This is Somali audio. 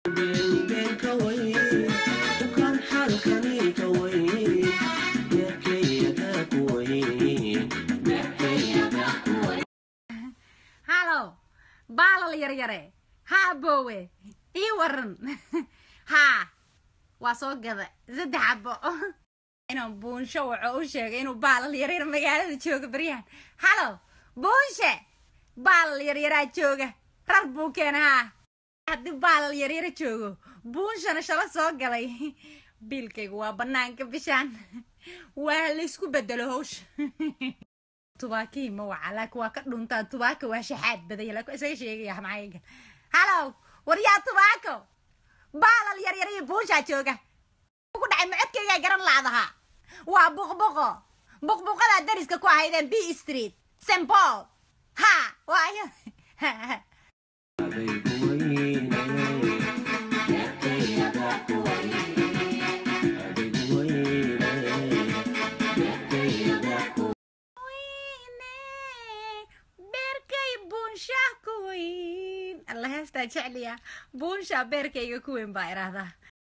halow baalal yaryare haa boowe ii waran haa waa soo gada saddex cabo inuu buunsho wuxuu u sheegay inuu baalal yaryar magaalada jooga baryahan halow buunshe baalal yaryaraa jooga rar buu keena haa haddii baalal yaryara joogo buunshana shala soo galay biilkaygu waa banaanka bishaan waa laysku bedelo hawsha tubaakii ma waca laakiin waa ka dhuntaan tubaaka waa shaxaad badaya laakiin isaga sheegaya maxayga halow waryaa tubaako baalal yaryar iyo buushaa jooga ku dhacay macodkaygaa garan laadahaa waa buqbuqo buqbuqadaa dariska ku ahaydeen b street st paul ha waayo beerkay buunshaa ku weyn alla heestaa jecliya buunshaa beerkayga ku weyn baa idhaahdaa